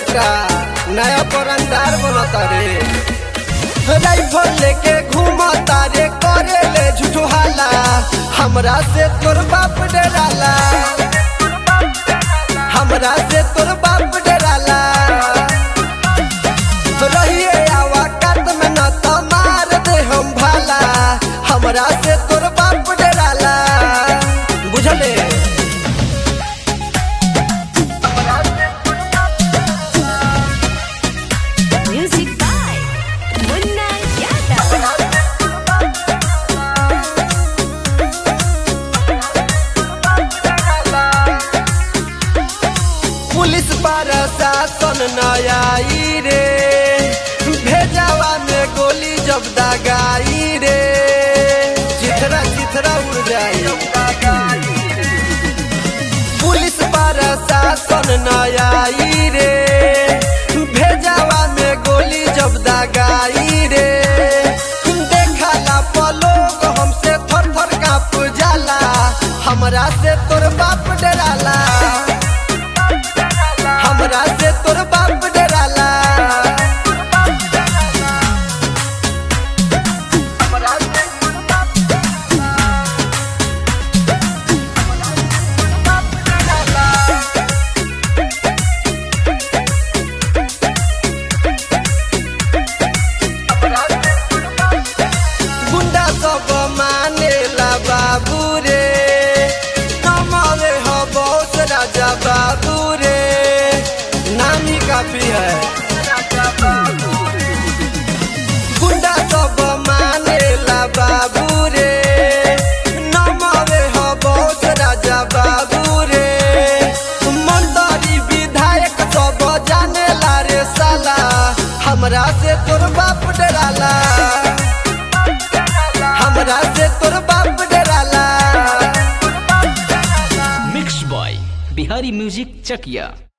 बेटा नया परंदार बनता रे राइफल लेके घूमता रे करे ले झूठो हाला हमरा से तोर बाप डराला हमरा से तोर बाप डराला रहिए आवा कात में न त मार दे हम भाला हमरा से तोर बाप डराला बुझले Music by Munna Yadav. Police प्रशासन न आई रे भेजावा में गोली जब दगाई रे चिथरा चिथरा उड़ जाई पुलिस प्रशासन न आई रे भेजावा में गोली जब दगाई रे देखला पलोग हमसे थर थर काँप जाला हमरा से तोर बाप डराला हमरा से तोर बाप डराला गुंडा सब मानेला बाबू रे हमारे हो बहुत राजा बाबू रे नामी काफी है गुंडा सब मानेला बाबू रे नमरे हो बहुत राजा बाबू रे मंत्री विधायक सब जानेला रे साला हमरा से तोर बाप डराला हमरा से तोर बाप डराला mix by Bihari music Chakiya